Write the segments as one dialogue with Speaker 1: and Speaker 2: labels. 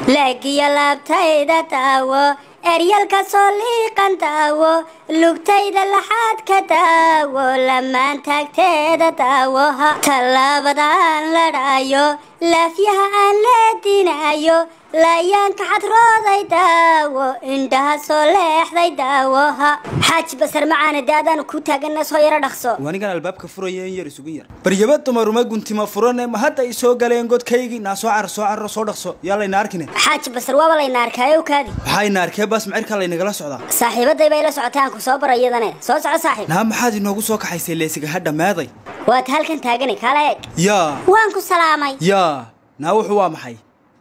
Speaker 1: laagiyo laabtayda daawo eryalka soo liiqan daawo lugtayda laxaadka daawo lamaan taagteeda daawoha tallaabadaan ladhaayo laafyaha aan leedinaayo laayaanka xadrooday daawo indhaha soo leexday daawoha xaaji basar macaana dee adaanu ku taagana soo yaro dhaqso
Speaker 2: anigan albaabka furaya in yar isugu yar baryaba dumaruma guntima furane ma hadda i soo galeen godkaygii naa soo carar soo cararo soo dhaqso yaa layna arkine
Speaker 1: xaaji basar waaba layna arkaayo kaadi
Speaker 2: maxayna arkee baas macirkaa laynagala socdaa
Speaker 1: saaxiibaday bay la socotaan ku soo bara iyadane soo soco saaxiib
Speaker 2: naa maxaad inoogu soo kaxaysay leesiga hadha meeday
Speaker 1: waad halkan taagani kala eeg
Speaker 2: yaa
Speaker 1: waan ku salaamay
Speaker 2: yaa naa wuxuu waa maxay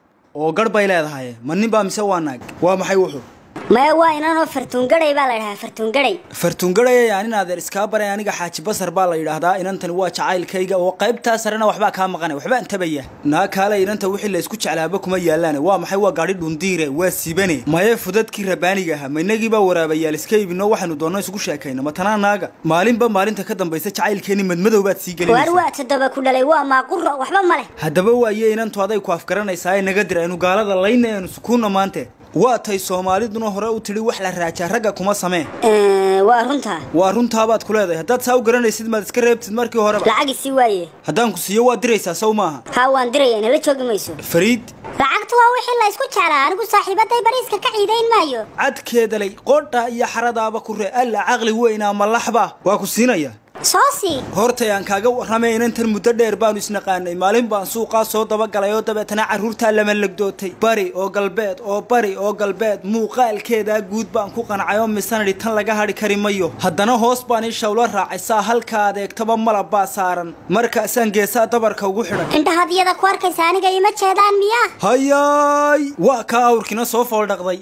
Speaker 2: oo garh bay leedahay ma nin baa mise waa naag waa maxay wuxuu
Speaker 1: maya waa inanoo fartuungadhay baa la dhahaa fartuungadhay
Speaker 2: fartuungadhaya nin adeer iskaa baray aniga xaaji basar baa la yidhaahdaa inantani waa jacaylkayga oo qaybtaa sarena waxbaa kaa maqanay waxbaan tabaya naa kaale inanta wixii la isku jeclaaba kuma yaalaane waa maxay waa gaadhi dhundiire waa sibane maye fudadkii rabaaniga ahaa ma inagii baa waraabayaal iska ibino waxaynu doonno isugu sheekayna ma tanaa naaga maalinba maalinta ka dambaysa jacaylkeeni madmadow baad sii
Speaker 1: waar
Speaker 2: gelinaysa
Speaker 1: waa toddoba ku dhalay waa maaquro waxba ma leh
Speaker 2: haddaba waaye inantu aday ku afgaranaysaa ee naga dira aynu gaalada layna aynu sukuunna maante waa tay soomaaliduna hore u tidhi wax la raajaa ragga kuma samee
Speaker 1: Eh, waa runtaa
Speaker 2: waa runtaabaad ku leedahay haddaad saa u garanaysid maad iska reebtid markii horeba
Speaker 1: lacag isi waaye
Speaker 2: haddaan ku siiyo waad diraysaa saw maaha
Speaker 1: haa waan diraya nala joogi mayso
Speaker 2: fariid
Speaker 1: lacagtu waa wixii la isku jeclaa anigu saaxiibaday bariiska ka ciidayn maayo
Speaker 2: cadkeedalay qoodha iyo xaradaaba ku ree alla caqli weynaa malaxba waa ku siinaya
Speaker 1: soo sii
Speaker 2: hortay aan kaaga warramay inantan muddo dheer baanu isnaqaanay maalin baan suuqaa soo dabagalay oo dabeetana carruurtaa lama legdootay bari oo galbeed oo bari oo galbeed muuqaalkeedaa guud baan ku qancay oo misanadhi tan laga hadhi kari mayo haddana hoos baan ii shawlo raacay saa halka adeegtaba malab baa saaran markaasaan geesaa dabarka ugu xidhay
Speaker 1: indhahaad iyada ku arkaysa aniga ima jeedaan miyaa
Speaker 2: hayaay waa kaa awrkina soo fooldhaqday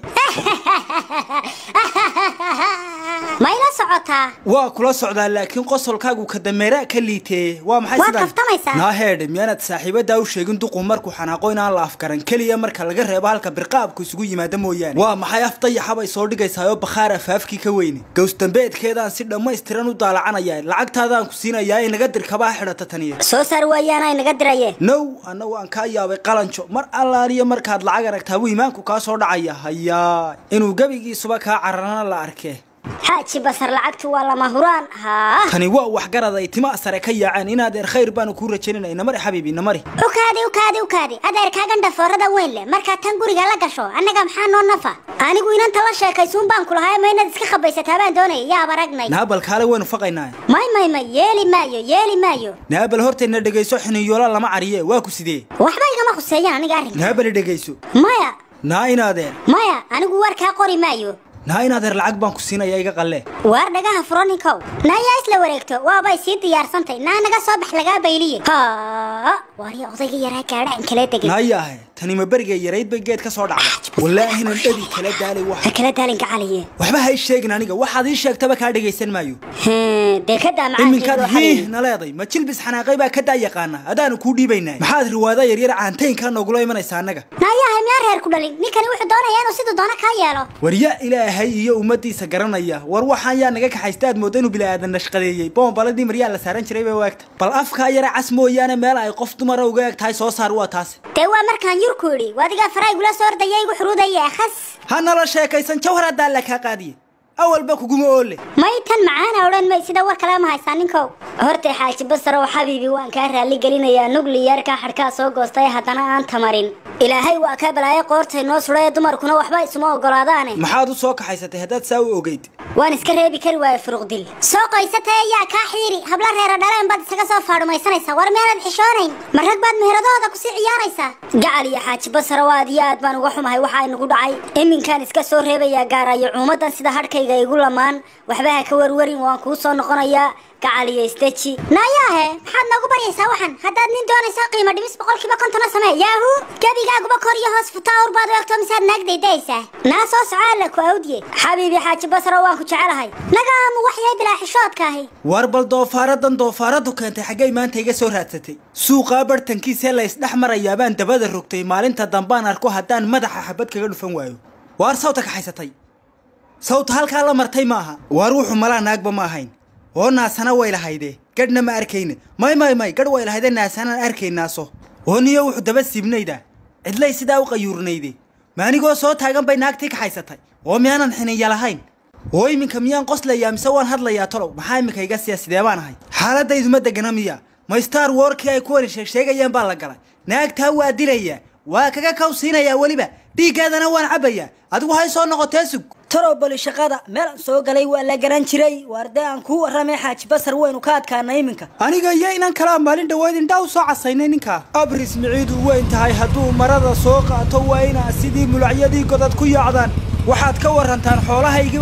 Speaker 1: ma ila socotaa
Speaker 2: waa kula socdaa laakiin qosolkaagu ka dameeraa ka liiteeye waa maxay
Speaker 1: Waad
Speaker 2: sidan
Speaker 1: kaftamaysaa.
Speaker 2: naa heedhe miyaanad saaxiibadaa u sheegin duqu markuu xanaaqo inaan la afgaran keliya marka laga reebo halka birqaabku isugu yimaada mooyaane waa maxay afdayaxabay soo dhigaysaa oo bakhaar afaafkii ka weyne gowsdambeedkeedaan si dhammaystiran u daalacanaya lacagtaadaan ku siinayaa ee naga dir kabaa xidhata taniya
Speaker 1: soo saar waayaana inaga dirayeen
Speaker 2: now annagu aan kaa yaabay qalanjo mar allaaliyo markaad lacag aragtaa buu iimaanku kaa soo dhacaya hayaa inuu gebigiisuba kaa cararana la arkee
Speaker 1: xaaji basar lacagtu waa lama huraan haa
Speaker 2: tani waa waxgarad ay tima sare ka yaaceen inaadeer khayr baanu kuu rajaynayna inamari xabiibi inamari
Speaker 1: ukaadi ukaadi ukaadi adeerkaagan dhafoorada weyn leh markaad tan guriga la gasho annaga maxaa noo nafa anigu inanta la sheekaysuun baan ku lahaa ma inaad iska khabaysataa baan doonaya yaab aragnay
Speaker 2: naabal kaale waynu faqaynaa
Speaker 1: may may may yeeli maayo yeeli maayo
Speaker 2: naabal hortayna dhegayso xiniyoola lama cariye waa ku sidee
Speaker 1: waxba igama khuseeyaan aniga arrinka
Speaker 2: naabali dhegayso
Speaker 1: maya
Speaker 2: naa inaadeer
Speaker 1: maya anigu warkaa qori maayo
Speaker 2: naa inaadeer lacag baan ku siinaya iga qalle
Speaker 1: waar dhagaha furo ninkow naayaa isla wareegto waabay sii diyaarsantay naa naga soo bax lagaa bayliye ha waarya odayga yaraa gaadha in kala degay
Speaker 2: naayaahe tani ma berigay yarayd bay geed ka soo dhacday walaahinan dhadi kala daalay wax
Speaker 1: ha kala daalin gacaliye
Speaker 2: waxba hay sheegin aniga waxaad ii sheegtaba kaa dhegaysan maayo
Speaker 1: Hmm, dee ka daa
Speaker 2: iminkaad
Speaker 1: macaankeedu
Speaker 2: hiih
Speaker 1: waxaa
Speaker 2: na leeday ma jilbis xanaaqay baa ka daa yaqaana adaanu kuu dhiibaynaa maxaad riwaada yaryar caantaynkaa noogula imanaysa annaga
Speaker 1: naayahay miyaa reer ku dhalin ninkani wuxuu doonayaa inuu siduu doono kaa yeelo
Speaker 2: warya ilaahay iyo ummadiisa garanaya war waxaan yaa naga kaxaysta aad mooda inuu bilaadan nashqadeeyey boombaladii maryaa la saaran jiray bay waagta bal afkaa yara cas mooyaane meel ay qof dumara uga eg tahay soo saar waa taas
Speaker 1: dee waa markaan yurku idhi wadigaa faraygula soo ordaya igu xuruudaya khas
Speaker 2: ha nala sheekaysan jawhar haddaa la kaa qaadiye awalba kuguma oole
Speaker 1: may tan macaana odhan may sida war kale ma haysaa ninkow hortay xaaji basarow xabiibi waan kaa raalli gelinayaa nugliyarkaa xadhkaa soo goostay haddana aan tamarin ilaahay waa kaa balaayo qoortay noo sudhaye dumarkuna waxba isuma ogolaadaane
Speaker 2: maxaad u soo kaxaysatay haddaad saa u ogeyd
Speaker 1: waan iska reebi kari waaye furuqdil soo qoysatay ayaa kaa xiiri habla reera dhaleen baad isaga soo faadhumaysanaysaa war meelaad xishoonayn ma rag baad meheradooda kusii ciyaaraysaa gacal iyo xaaji basarow aad iyo aad baan uga xumahay waxaa inagu dhacay iminkaan iska soo reebayaa gaarayo cuumadan sida hadhkayga igu lamaan waxba ha ka warwarin waan kuu soo noqonayaa gacal iyo isdeji naayaahe maxaad noogu baryaysaa waxan haddaad nin doonaysa qiimo dhimis boqolkiiba kontona samee yaahu gebigaaguba kor iyo hoos futaa ur baad u egto misaad naag daydayaysaa naa soo soco alla ku awdiye xabiibi xaaji basro waan ku jecelahay nagaamu waxyahay bilaa xishoodkaahi
Speaker 2: war bal doofaaradan doofaaradu keentay xaggay maanta iga soo raadsatay suuqaa bartankiisee la isdhex marayaa baan dabada rogtay maalinta dambaan arko haddaan madaxa xabad kaga dhufan waayo waar sawta kaxaysatay sawta halkaa la martay maaha waar wuxuu malaa naagba ma ahayn oo naasana way lahayde gadhna ma arkayne may may may gadh way lahayde naasanaan arkaynaaso oo niyo wuxuu daba siibnayda cidlay sidaa u qayuurnayde ma anigoo soo taagan bay naagtii kaxaysatay oo miyaanan xiniya lahayn oo iminka miyaan qoslayaa mise waan hadlayaa tolow maxaa iminka iga siya sidee baan ahay xaaladayduma degana miya ma star warkii ay kuwani sheegsheegayaan baa la galay naagtaa waa dilayaa waa kaga kawsiinayaa weliba dhiiggeedana waan cabbayaa adigu hay soo noqotee sug
Speaker 3: talow bali shaqada meel aan soo galay waa la garan jiray waarde aan kuu warramay xaaji basar waynu ka adkaanay iminka
Speaker 2: aniga iyo inan kalaa maalin dhaweyd indhaa u soo casaynay ninkaa abris miciidu weyn tahay hadduu marada soo qaato waa inaa sidii mulacyadii godad ku yaacdaan waxaad ka warantaan xoolahaygi